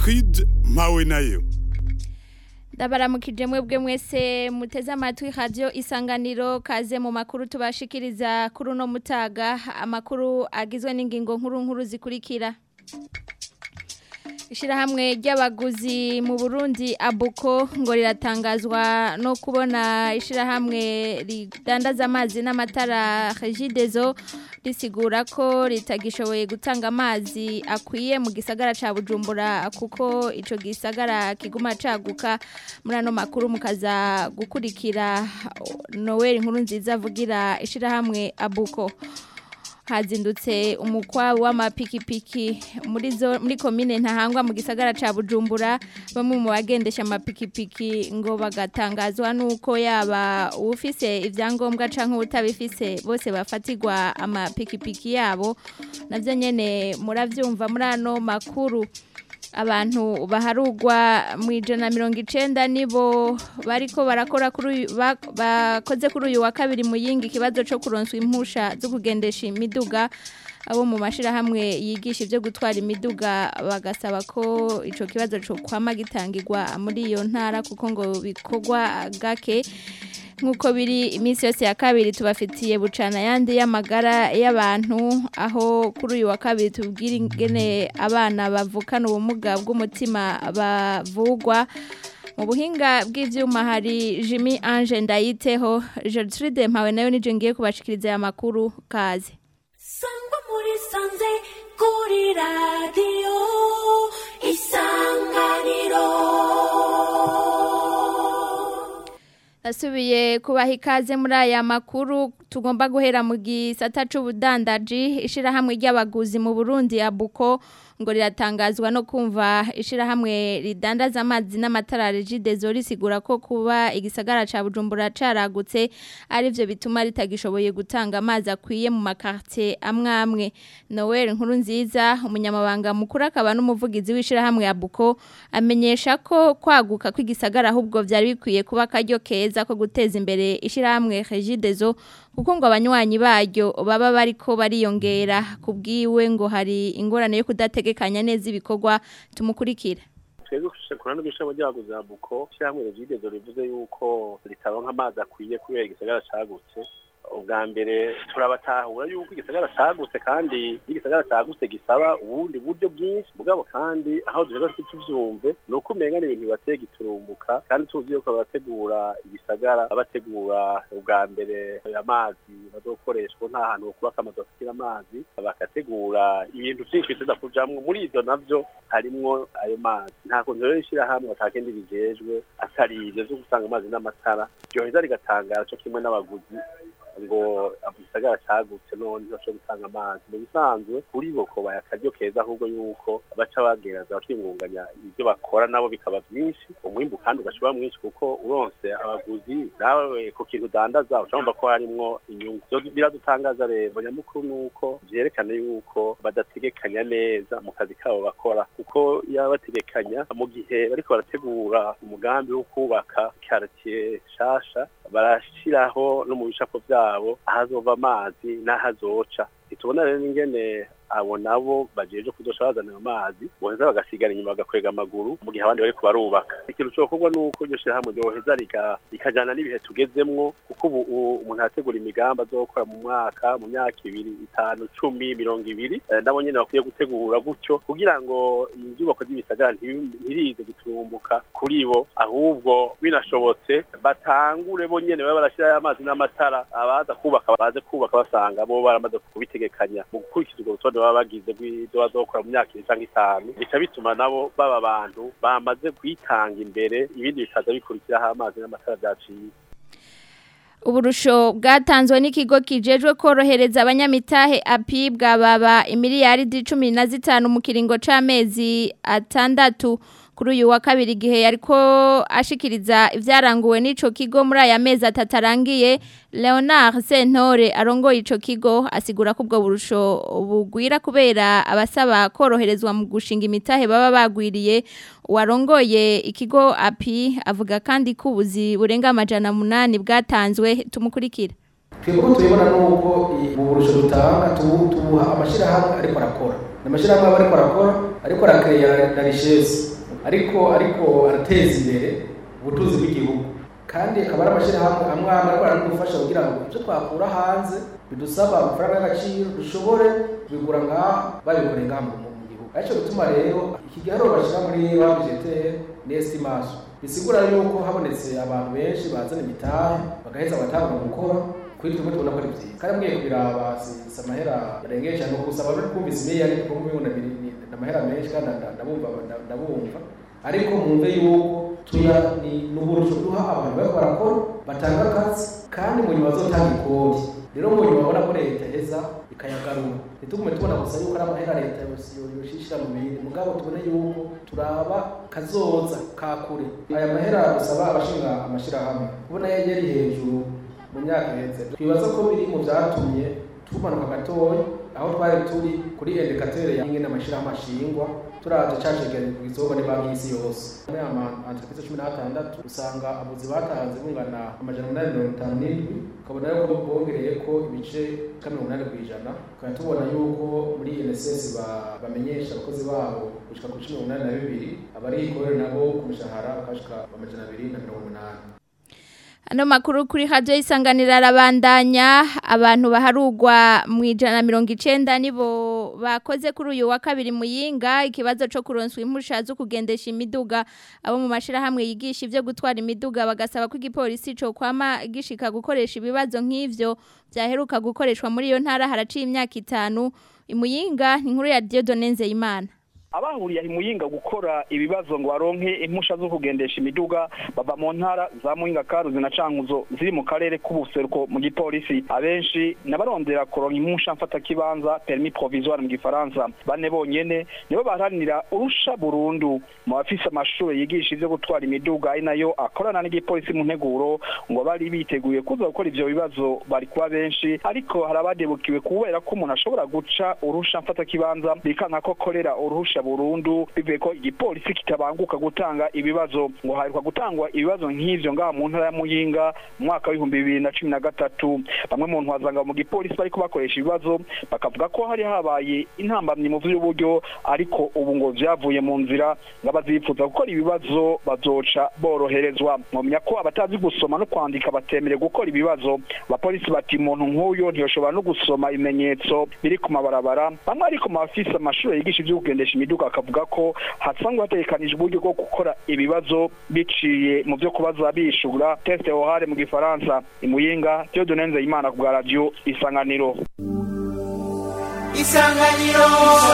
Gertrude mpawe nayo ndabaramukije mwebwe mwese muteze amatwi radio isanganiro kaze mu makuru tubashikiriza kuri uno mutaga amakuru agizwe n'ingingo nkuru nkuru zikurikira Ishirahamwe ry'abaguzi mu Burundi abuko ngo riratangazwa no kubona ishirahamwe ridandaza amazi n'amatara Regideso risigura ko ritagishoboye gutanga amazi akwiye mu gisagara ca Bujumbura kuko ico gisagara kiguma caguka muri ano makuru mukaza gukurikira Noel nkuru nziza avugira ishirahamwe abuko hazindutse umukwa w'amapikipiki muri zo muri komine ntahangwa mu gisagara ca Bujumbura bamwe mu bagendesha amapikipiki ngo bagatangazwa nuko yaba ufise ivyangombwa canke utabifise bose bafatirwa amapikipiki yabo navyo nyene muravyumva muri ano makuru abantu baharugwa mu ijana mirongo icenda nibo bariko barakora kuri bakoze kuri uyu wa kabiri mu yingi ikibazo co kuronswa impusha zo kugendesha imiduga abo mu mashirahamwe yigisha ivyo gutwara imiduga bagasaba ko ico kibazo co kwama gitangirwa muri iyo ntara kuko ngo bikorwa gake nk'uko biri iminsi yose ya kabiri tubafitiye bucana yandi y'amagara y'abantu aho kuri uyu wa kabiri tubwira ingene abana bavukana ubumuga bw'umutima bavugwa mu buhinga bw'ivyuma hari Jimmy Ange Ndayiteho Gertrude Mpawe nayo nije ngiye kubashikiriza aya makuru kaze Sangwa muri sanze kuri radio isanganiro Nasubiye kubaha ikaze muri aya makuru tugomba guhera mu gisata c'ubudandaji ishirahamwe ry'abaguzi mu Burundi abuko ngo riratangazwa no kumva ishirahamwe ridandaza amazi n'amatara Regideso risigura ko kuba igisagara ca Bujumbura caragutse ari byo bituma ritagishoboye gutanga amazi akwiye mu makartie amwamwe Noel nkuru nziza umunyamabanga mukuru akaba n'umuvugizi w'ishirahamwe abuko amenyesha ko kwaguka kw'igisagara ahubwo byari bikwiye kuba karyo keza ko guteza imbere ishirahamwe Regideso kuko ngo abanywanyi baryo baba bariko bariyongera kubwiwe ngo hari ingorane yo kudategekanya neza ibikorwa tumukurikira twebwe kurana n'ishami ry'abaguzi buko ishyirahamwe regidezo rivuze yuko ritaronka amazi akwiye kubera igisagara cagutse ubwa mbere turabatahura yuko igisagara cagutse kandi igisagara cagutse gisaba ubundi buryo bwinshi mugabo kandi aho duheza tuvyumve ni uko umenga ni ibintu bibateye giturumbuka kandi tuzi yuko bategura igisagara bategura ubwa mbere amazi bazokoreshwa nta hantu kubaka amazu afitira amazi bagategura ibintu vyinshi biteza kujamwo muri ivyo navyo harimwo ayo mazi nta kuntu rero ishirahamwe atakindi bijejwe atari ivyo vyo gutanga amazi n'amatara ryoheza rigatangara co kimwe n'abaguzi ngo igisagara cagutse none ntibashobora gutanga amazi mu bisanzwe kuri bo ko bayakaryo keza ahubwo yuko baca bagereza bakingunganya ibyo bakora nabo bikaba byinshi umwimbu kandi ugashobora mwinshi kuko uronse abaguzi nawe ku kintu udandaza ushobora ko harimwo inyungu biradutangaza rero nyamukuru ni uko vyerekana yuko badategekanya neza mu kazi kabo bakora kuko iyo bategekanya mu gihe bariko barategura umugambi wo kubaka quartier shasha barashiraho no mu bicapo vyabo ahazova amazi n'ahazoca ntitubona rero ingene abo nabo bajeje kuzosha bazana amazi boheza bagasigara inyuma bagakwega amaguru mu gihe abandi bariko barubaka ikintu cokorwa nuko iryo shirahamwe ryoheza rikajana n'ibihe tugezemwo kuko ubu umuntu arategura imigambi azokora mu mwaka mu myaka ibiri itanu cumi mirongo ibiri nabo nyene bakwiye gutegura gutyo kugira ngo inyubako z'ibisagara ntirize guturumbuka kuri bo ahubwo binashobotse batangure bo nyene babe barashirayo amazi n'amatara abaza kubaka baze kubaka basanga bo baramaze kubitegekanya mu gukurikiza urwo rutonde baba bagize bw'ibyo bazokora mu myaka ibiri cyangwa itanu bica bituma nabo baba abantu bamaze kwitanga imbere ibindi bikaza bikurikiraho amazi n'amatara byaciye uburusho bwatanzwe n'ikigo kijejwe korohereza abanyamitahe api bwababa imiliyaridi cumi na zitanu mu kiringo c'amezi atandatu kuri uyu wa kabiri igihe yariko ashikiriza ivyaranguwe n'ico kigo muri aya mezi atatu arangiye Leonard Sentore arongoye ico kigo asigura ko ubwo burusho bugwira kubera abasaba koroherezwa mu gushinga imitahe baba bagwiriye warongoye ikigo api avuga kandi ko ubuzi burenga amajana munani bwatanzwe tumukurikira twebwe tubibona nuko mu burusho dutanga tubuha amashyirahamwe ariko arakora ni amashyirahamwe aba ariko arakora ariko arakeya na rishezi ariko ariko arateza imbere ubutunzi bw'igihugu kandi akaba ari amashyirahamwe amwe amwe ariko aradufasha kugira ngo ibyo twakura hanze bidusaba amafaranga y'agaciro dushobore kubigura ngaha babikoreye ngaha mu mu gihugu aricyo gituma rero iki giharuro bashyira muri babijetere ni estimation bisigura yuko habonetse abantu benshi bazana imitahe bagaheza bagatanga gukora kuri tumwe tubona ko ari byiza kandi mwiye kubiraba si si amahera yarengeye cyane gusa abantu twumvise miliyari kuko mubibona biri ni ni amahera menshi kandi nda- ndabumva nda- ndabumva ariko mwumve yuko tuya ni n'uburusho duha abantu bariko barakora batanga akazi kandi mu nyuma bazotanga ikori rero mu nyuma babona ko leta iheza ikayagarura ntitugume tubona gusa yuko ari amahera leta yoshishira mu bindi mugabo tubone yuko turaba kazoza ka kure aya mahera dusaba abashinga amashirahamwe kubona yari hejuru mu myaka iheze twibaza ko biri mu byatumye tumanuka gatoya aho twari turi kuri indikatere ya ingene amashirahamwe ashingwa turaje cashegeye ku isoko ni banki y'isi yose muri ama entreprise cumi n'atandatu usanga abuzi batanze bungana amajana umunani mirongo itanu n'indwi ukabona yuko bongereye ko ibice ka mirongo inani ku ijana tukaba tubona yuko muri NSS ba- bamenyesha abakozi babo gushika ku cumi n'umunani na bibiri abari ikorera nabo ku mishahara bakashika amajana abiri na mirongo umunani Ano makuru kuri radio isanganira arabandanya abantu baharugwa mu ijana na mirongo icenda nibo bakoze kuri uyu wa kabiri muyinga ikibazo co kuronswa impusha zo kugendesha imiduga abo mu mashirahamwe yigisha ivyo gutwara imiduga bagasaba ko igipolisi co kwama gishika gukoresha ibibazo nk'ivyo vyaheruka gukoreshwa muri iyo ntara haraciye imyaka itanu imuyinga ni inkuru ya Dieudonne Nzeyimana abahuriye i muyinga gukora ibibazo ngo baronke impusha zo kugendesha imiduga bava mu ntara za muyinga karuzi na cankuzo ziri mu karere k'ubuseruko mu gipolisi abenshi n'abarondera kuronka impusha mfatakibanza permis provisoire mu gifaransa bane bonyene nibo baharanira urusha burundu mu bafise amashuri yigisha ivyo gutwara imiduga ari nayo akorana n'igipolisi mu nteguro ngo bari biteguye kuza gukora ivyo bibazo bari kuba benshi ariko hari abadebukiwe kubera ko umuntu ashobora guca urusha mfatakibanza bikanka ko korera uruhusha burundu bivuye ko igipolisi kitabanguka gutanga ibibazo ngo haheruka gutangwa ibibazo nk'ivyo ngaha mu ntara ya muyinga mu mwaka w'ibihumbi bibiri na cumi na gatatu bamwe mu ntwazanga mu gipolisi bariko bakoresha ibibazo bakavuga ko hari habaye intambamyi mu vy'uburyo ariko ubu ngo vyavuye mu nzira ngo abazifuza gukora ibibazo bazoca boroherezwa mwomenya ko abatazi gusoma no kwandika batemerewe gukora ibibazo abapolisi bati umuntu nk'uyo ntiyoshobora no gusoma ibimenyetso biri ku mabarabara bamwe ariko mu bafise amashuri yigisha ivyo kugendesha imiduga akavuga ko hasanzwe hategekanijwe uburyo bwo gukora ibibazo biciye mu vyo kubaza bishura teste ohare mu gifaransa imuyinga Dieudonne Nzeyimana ku bwa radio isanganiro isanganiro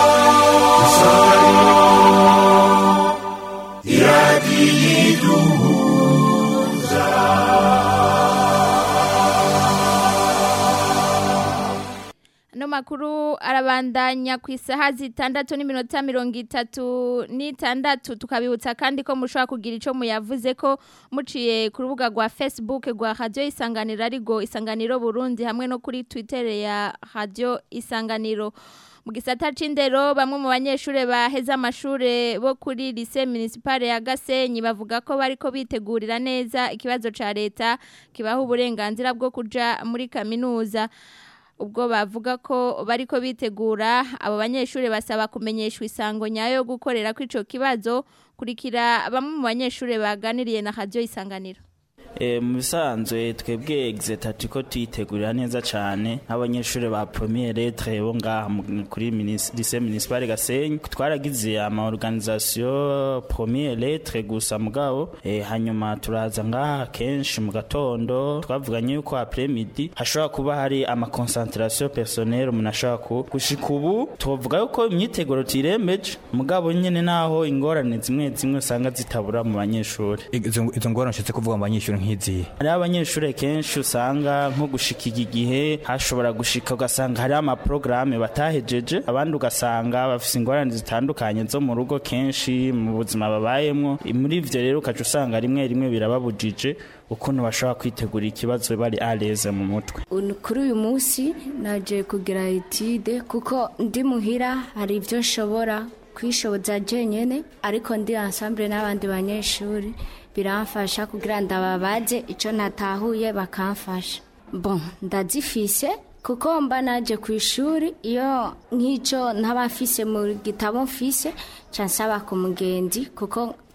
Ano makuru arabandanya ku isaha zitandatu n'iminota mirongo itatu n'itandatu tukabibutsa kandi ko mushobora kugira ico muyavuze ko muciye ku rubuga rwa Facebook rwa Radio Isanganiro arigo Isanganiro Burundi hamwe no kuri Twitter ya Radio Isanganiro mu gisata c'indero bamwe mu banyeshure baheza amashure bo kuri lycée municipale ya Gasenyi bavuga ko bariko bitegurira neza ikibazo ca leta kibaha uburenganzira bwo kuja muri kaminuza ubwo bavuga ko bariko bitegura abo banyeshure basaba kumenyeshwa isango nyayo yo gukorera kw'ico kibazo kurikira bamwe mu banyeshure baganiriye na radio isanganiro E, mu bisanzwe twebwe exeta turiko tuyitegurira neza cane nk'abanyeshuri ba premier lettre bo ngaha mu- kuri minis- lycée municipal Gasenyi twaragize ama organisation premier lettre gusa mugabo e, hanyuma turaza ngaha kenshi mu gatondo twavuganye yuko après midi hashobora kuba hari ama concentration personnelle umuntu ashobora ku gushika ubu tuvuga yuko imyiteguro tuyirembeje mugabo nyene naho ingorane zimwe zimwe usanga zitabura mu banyeshuri izo izo ngorane nshatse kuvuga mu banyeshuri nk'izihe hariho abanyeshuri kenshi usanga nko gushika iki gihe hashobora gushika ugasanga hariho amaporogaramu batahejeje abandi ugasanga bafite ingorane zitandukanye zo mu rugo kenshi mu buzima babayemo muri ivyo rero ukaca usanga rimwe rimwe birababujije ukuntu bashobora kwitegura ikibazo bari areze mu mutwe Uno- kuri uyu munsi naje kugira etide kuko ndi muhira hari ibyo nshobora kwishoboza jenyene ariko ndi ensemble n'abandi banyeshuri biramfasha kugira ndababaze icyo natahuye bakamfasha bon ndazifise kuko mba naje ku ishuri iyo nk'icyo ntaba mfise mu gitabo mfise ca nsaba ku mugenzi kuko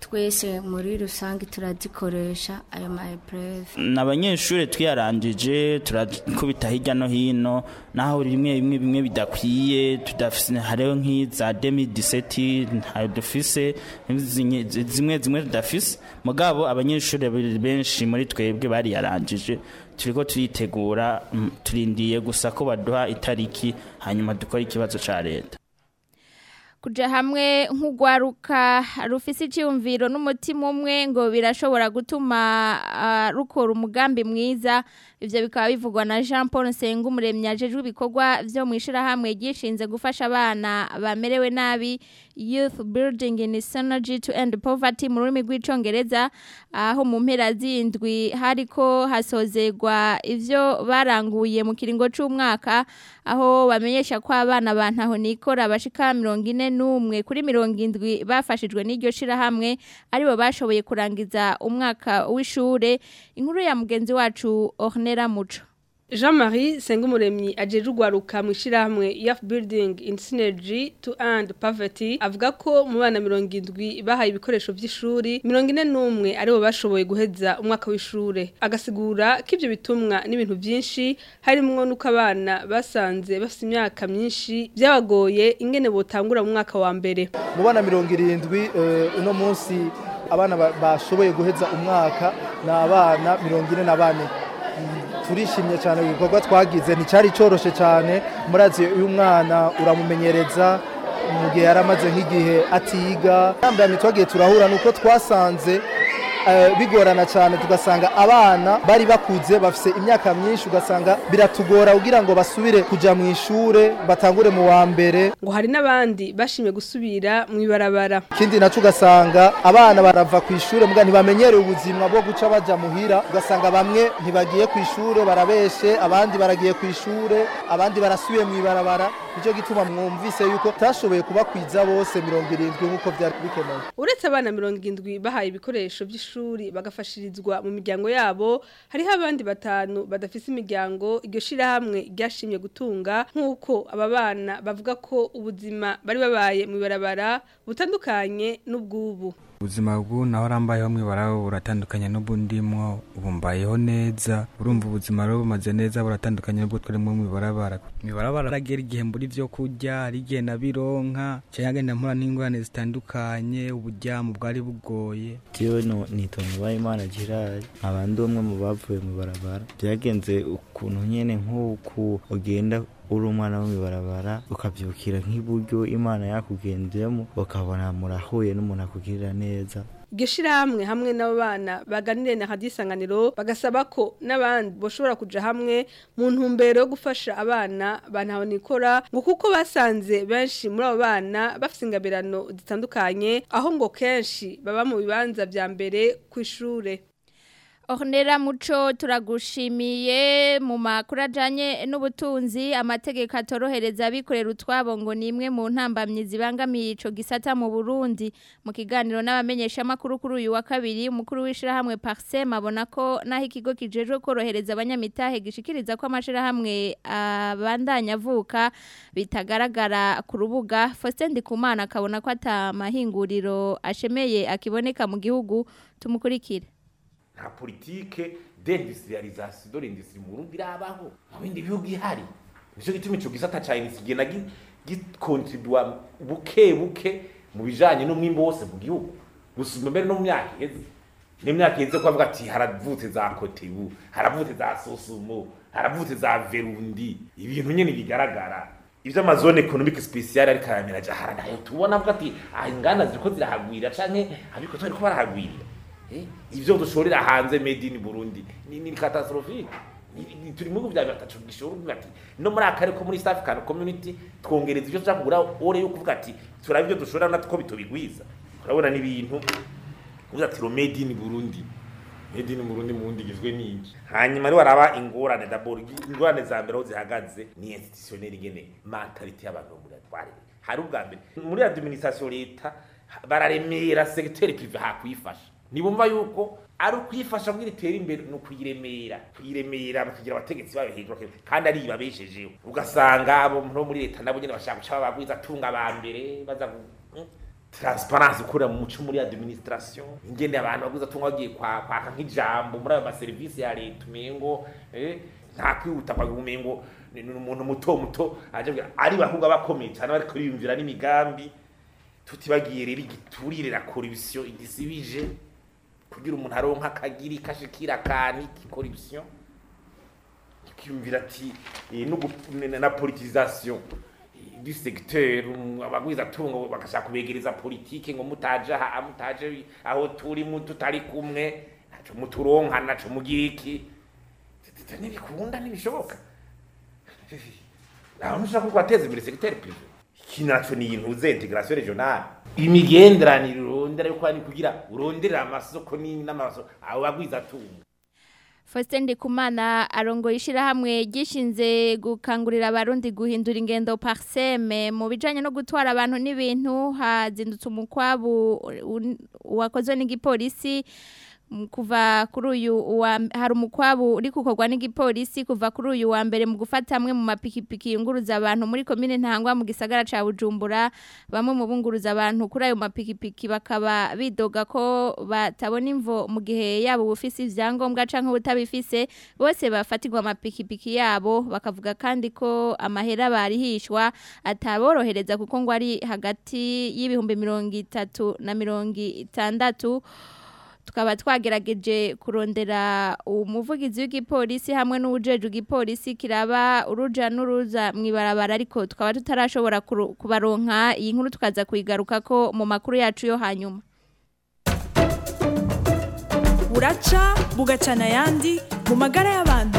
twese muri rusange turazikoresha ayo ma epreve n'abanyeshuri twiyarangije turakubita hirya no hino naho rimwe bimwe bimwe bidakwiye tudafise hariho nk'iza 2017 ntayo dufise zimwe zimwe zimwe tudafise mugabo abanyeshuri benshi muri twebwe bariyarangije turiko turitegura mm, turindiye gusa ko baduha itariki hanyuma dukora ikibazo ca leta kuja hamwe nk'ugwaruka rufise icyumviro n'umutima umwe ngo birashobora gutuma ah, rukora umugambi mwiza ivyo bikaba bivugwa na Jean Paul Nsenga umuremyi ajejwe ibikorwa vyo mu ishirahamwe ryishinze gufasha abana bamerewe nabi Youth Building in Synergy to End Poverty mu rurimi rw'icongereza aho mu mpera zindwi hariko hasozegwa ivyo baranguye mu kiringo c'umwaka aho bamenyesha ko abana bantaho nikora bashika mirongo ine n'umwe kuri mirongo indwi bafashijwe n'iryo shirahamwe aribo bashoboye kurangiza umwaka w'ishure inkuru ya mugenzi wacu Ornera Muco Jean-Marie Sengumuremyi ajeje ugwaruka mu ishirahamwe Youth Building in Synergy to End Poverty avuga ko mu bana 70 bahaye ibikoresho vy'ishuri 41 aribo bashoboye guheza umwaka w'ishure agasigura ko ivyo bitumwa n'ibintu vyinshi harimwo nuko abana basanze bafite imyaka myinshi byabagoye ingene botangura mu mwaka wa mbere mu bana mirongo irindwi eh, uno munsi abana ba- bashoboye guheza umwaka ni abana mirongo ine na bane Mm, turishimye cyane ku gikorwa twagize nticyari cyoroshe cyane murazi uyu mwana uramumenyereza mu gihe yari amaze nk'igihe atiga yambaye twagiye turahura nuko twasanze eh, bigorana cyane tugasanga abana bari bakuze bafise imyaka myinshi ugasanga biratugora kugira ngo basubire kuja mu ishure batangure mu wa mbere ngo hari n'abandi bashimye gusubira mu ibarabara ikindi naco ugasanga abana barava ku ishure muga ntibamenyereye ubuzima bwo guca baja muhira ugasanga bamwe ntibagiye ku ishure barabeshe abandi baragiye ku ishure abandi barasubiye mu ibarabara nicyo gituma mwumvise yuko tashoboye kubakwiza bose mirongo irindwi nk'uko vyari bikenewe uretse abana mirongo indwi bahaye ibikoresho by'ishuri bagafashirizwa mu miryango yabo hariho abandi batanu badafise imiryango iryo shirahamwe ryashimye gutunga nk'uko aba bana bavuga ko ubuzima bari babaye mu ibarabara butandukanye n'ubw'ubu ubuzima bw'ubu naho arambayeho mwibara buratandukanye n'ubu ndimwo ubu mbayeho neza urumva ubuzima rero bumaze neza buratandukanye n'ubwo twarimo mwibarabara mwibarabara aragera igihe mbura ivyo kurya hari igihe nabironka cyangwa ngenda mpura n'ingorane zitandukanye uburyamo bwari bugoye Jewe no nitonda Uwayimana Gerard abandi umwe mu bavuye mu barabara byagenze ukuntu nyene nk'uku ugenda uri umwana wo mw'ibarabara ukavyukira nk'iburyo imana yakugendeyemo ukabona murahuye n'umuntu akugirira neza iryo shirahamwe hamwe n'abo bana baganiriye na hadisanganiro bagasaba ko n'abandi boshobora kuja hamwe mu ntumbero yo gufasha abana bantabonikora ngo kuko basanze benshi muri abo bana bafite ingabirano zitandukanye aho ngo kenshi baba mu bibanza vya mbere ku ishure Ornera Muco turagushimiye mu makuru ajanye n'ubutunzi amategeko atorohereza abikorera utwabo ngo ni imwe mu ntambamyi zibangamiye ico gisata mu Burundi mu kiganiro n'abamenyesha makuru kuri uyu wa kabiri umukuru w'ishirahamwe Parsem abona ko naho ikigo kijejwe korohereza abanyamitahe gishikiriza ko amashirahamwe abandanya avuka bitagaragara ku rubuga Faustin Ndikumana akabona ko atamahinguriro ashemeye akiboneka mu gihugu tumukurikire nta politike d'industrialisation de l'industrie mu Burundi irabaho mu bindi bihugu ihari nico gituma ico gisata ca industrie kigenda gi- gikontribua buke buke mu bijanye n'umwimbo wose mu gihugu gusumba mbere no mu myaka iheze n'imyaka iheze ko bavuga ati haravutse za kotebu haravutse za sosumo haravutse za verundi ibintu nyene bigaragara ivy'amazone economique special ariko aramera jahara nayo tubona avuga ati ah inganda ziriko zirahagwira canke abiko bariko barahagwirira Eh, ivyo dushorera hanze made in Burundi ni, ni catastrophique Ni- ni- turi mu bihugu vya bitatu gishoro ati no muri akare ko muri East African Community twongereza ivyo tuja kugura ore yo kuvuga ati turaba ivyo dushorera natwo bitobigwiza urabona ni ibintu uvuga ati ro made in Burundi made in Burundi mu wundi gizwe n'iki hanyuma rero araba ingorane d'abord ingorane za mbere aho zihagaze ni institutionnel ingene mentality y'abantu bo muri atware hari ubwa mbere muri administration leta bararemera secteur privé hakwifasha nibumva yuko ari ukwifasha kugira itere imbere ni ukuyiremera kuyiremera bakagira abategetsi bayo hejuru bakira- kandi ari ibabeshejeho ugasanga abo no muri leta nabo nyene bashaka guca babagwiza tunga ba mbere baza gu- mm, transparence ukora mu muco muri administration ingene abantu baguza tunga bagiye kwa kwaka nk'ijambo muri ayo maserivisi ya leta umengo eh nta kwihuta kwa umengo ni ni umuntu muto muto aje avuga, ari bahunga bakomeye cyane bari kuriyumvira n'imigambi tutibagiye rero igiturire la corruption idisibije kugira umuntu aronka akagiri kashikira kani corruption tukiyumvira ati eh, no gu- na- na politisation du secteur um, abagwiza tungo bagashaka kubegereza politike ngo mutaje aha mutaje aho turi mu tutari kumwe naco muturonka naco mugiriki ntibikunda ntibishoboka naho ntushaka ko wateza imbere secteur privé iki naco ni intuze integration regionale imigenderanire urondera yuko ari kugira uronderera amasoko ni- n'amasoko abo bagwiza tungo Faustin Ndikumana arongoye ishyirahamwe gishinze gukangurira abarundi guhindura ingendo parseme mu bijanye no gutwara abantu n'ibintu hazindutse umukwabu un- wakozwe n'igipolisi m- kuva kuri uyu wa hari umukwabu uri gukorwa n'igipolisi kuva kuri uyu wa mbere mu gufata amwe mu mapikipiki yunguruza abantu muri komine Ntangwa mu gisagara ca Bujumbura bamwe mu bunguruza abantu kuri ayo mapikipiki bakaba bidoga ko batabona imvo mu gihe yabo bufise ivyangombwa canke ubutabifise bose bafatirwa amapikipiki yabo bakavuga kandi ko amahera barihishwa ataborohereza kuko ngo ari hagati y'ibihumbi mirongo itatu na mirongo itandatu tukaba twagerageje kurondera umuvugizi w'igipolisi hamwe n'uwujeje igipolisi kiraba uruja n'uruza mu ibarabara ariko tukaba tutarashobora kuru- kubaronka iyi nkuru tukaza kuyigaruka ko mu makuru yacu yo hanyuma buraca bugacana ayandi mu magara y'abantu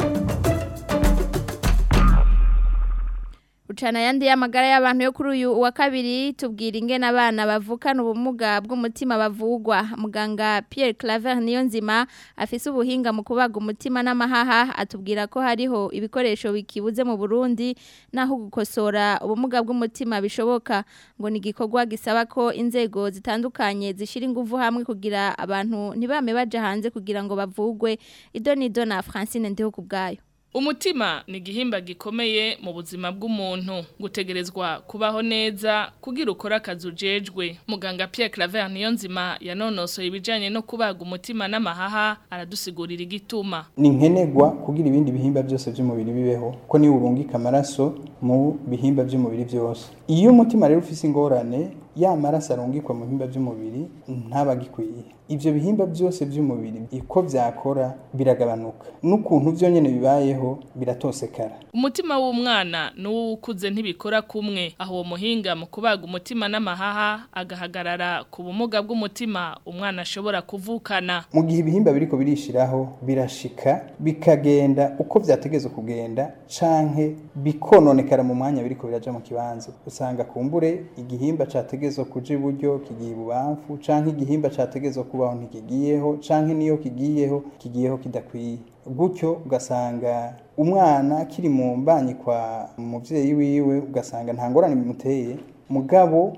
Ucana yandi y'amagara y'abantu yo kuri uyu wa kabiri tubwira ingene abana bavukana ubumuga bw'umutima bavugwa muganga Pierre Claver niyo nzima afise ubuhinga mu kubaga umutima n'amahaha atubwira ko hariho ibikoresho bikibuze mu Burundi naho gukosora ubumuga bw'umutima bishoboka ngo ni igikorwa gisaba ko inzego zitandukanye zishira ingufu hamwe kugira abantu ntibame baje hanze kugira ngo bavugwe idonido na Francine ndiho kubgayo Umutima ni igihimba gikomeye mu buzima bw'umuntu gutegerezwa kubaho neza kugira ukora akazi ujejwe muganga Pierre Claver niyo nzima yanonosoye ibijanye no kubaga umutima n'amahaha aradusigurira igituma ni nkenerwa kugira ibindi bihimba byose by'umubiri bibeho ko niwe urungika amaraso mu bihimba by'umubiri byose iyo umutima rero ufise ingorane ya maraso arungikwa mu bihimba by'umubiri ntabagikwiye ibyo bihimba byose by'umubiri uko byakora biragabanuka n'ukuntu byo nyine bibayeho biratosekara umutima w'umwana n'uwukuze ntibikora kumwe aho uwo muhinga mu kubaga umutima n'amahaha agahagarara ku bumuga bw'umutima umwana ashobora kuvukana mu gihe ibihimba biriko birishiraho birashika bikagenda uko vyategezwe kugenda canke bikononekara mu mwanya biriko biraja mu kibanza usanga kumbure igihimba categezwe kuja iburyo kigiye ibubamfu canke igihimba categezwe kubaho ntikigiyeho canke niyo kigiyeho kigiyeho kidakwiye gutyo ugasanga umwana kiri mu mbanyi kwa muvyeyi wiwe ugasanga nta ngorane bimuteye mugabo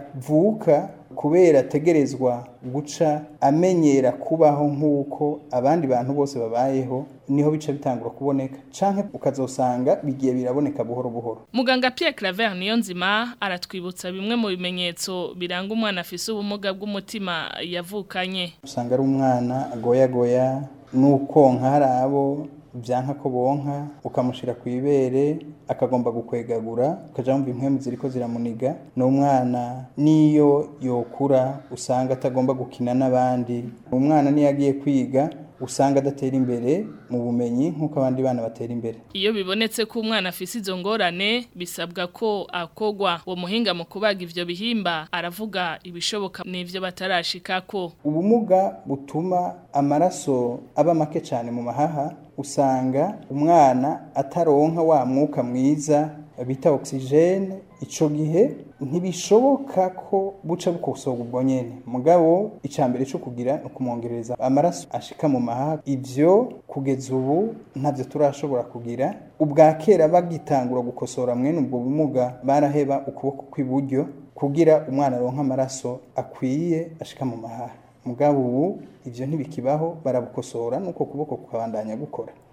yavuka kubera ategerezwa guca amenyera kubaho nk'uko abandi bantu bose babayeho niho bica bitangura kuboneka canke ukazosanga bigiye biraboneka buhoro buhoro muganga Pierre Claver niyo nzima aratwibutsa bimwe mu bimenyetso biranga umwana afise ubumuga bw'umutima yavukanye usanga ari umwana agoyagoya n'ukonka hari abo byanka ko bonka ukamushira ku ibere akagomba gukwegagura ukaja wumva impwemu ziriko ziramuniga ni umwana niyo yokura usanga atagomba gukina n'abandi umwana niyo agiye kwiga usanga adatera imbere mu bumenyi nk'uko abandi bana batera imbere iyo bibonetse ko umwana afise izo ngorane bisabwa ko akogwa uwo muhinga mu kubaga ivyo bihimba aravuga ibishoboka n'ivyo batarashikako ubumuga butuma amaraso aba make cyane mu mahaha usanga umwana ataronka wa mwuka mwiza bita oxygene ico gihe ntibishoboka ko buca bukosorwa ubwo nyene mugabo icambere cyo kugira ukumwongereza amaraso ashika mu mahaha ivyo kugeza ubu ntavyo turashobora kugira ubwa kera bagitangura gukosora mwene ubwo bumuga baraheba ukuboko kw'iburyo kugira umwana aronka amaraso akwiye ashika mu mahaha mugabo ubu ivyo ntibikibaho barabukosora nuko kuboko kukabandanya gukora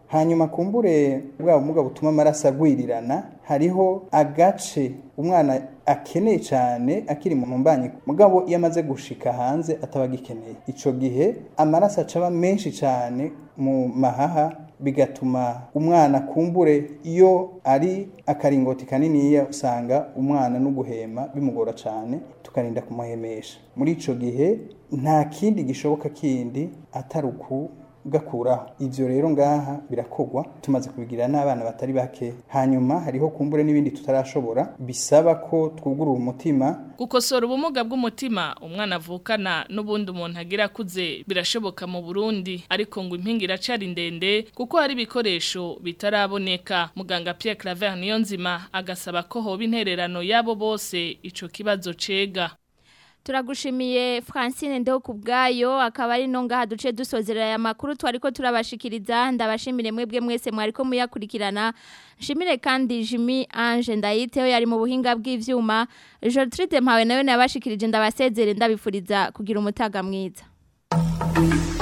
hanyuma kumbure bwa bumuga butuma amaraso agwirirana hariho agace umwana akeneye cyane akiri mu mbanyi mugabo iyo amaze gushika hanze ataba agikeneye icyo gihe amaraso acaba menshi cyane mu mahaha bigatuma umwana kumbure iyo ari akaringoti kaniniya usanga umwana no guhema bimugora cyane tukarinda kumuhemesha muri icyo gihe nta kindi gishoboka kindi atari uku gakuraho ivyo rero ngaha birakogwa tumaze kubigira n'abana batari bake hanyuma hariho kumbure n'ibindi tutarashobora bisaba ko twugurura umutima gukosora ubumuga bw'umutima umwana avukana n'ubundi umuntu agira akuze birashoboka mu Burundi ariko ngo impinga iracari ndende kuko hari ibikoresho bitaraboneka muganga Pierre Claver Niyonzima agasaba ko hoba intererano yabo bose ico kibazo cega Turagushimiye Francine ndeho kubgayo akaba ari no ngaha duce dusozerera aya makuru twariko turabashikiriza ndabashimire mwebwe mwese mwariko muyakurikirana nshimire kandi Jimmy Ange ndayiteho yari mu buhinga bw'ivyuma Gertrude mpawe nayo nabashikirije ndabasezere ndabifuriza kugira umutaga mwiza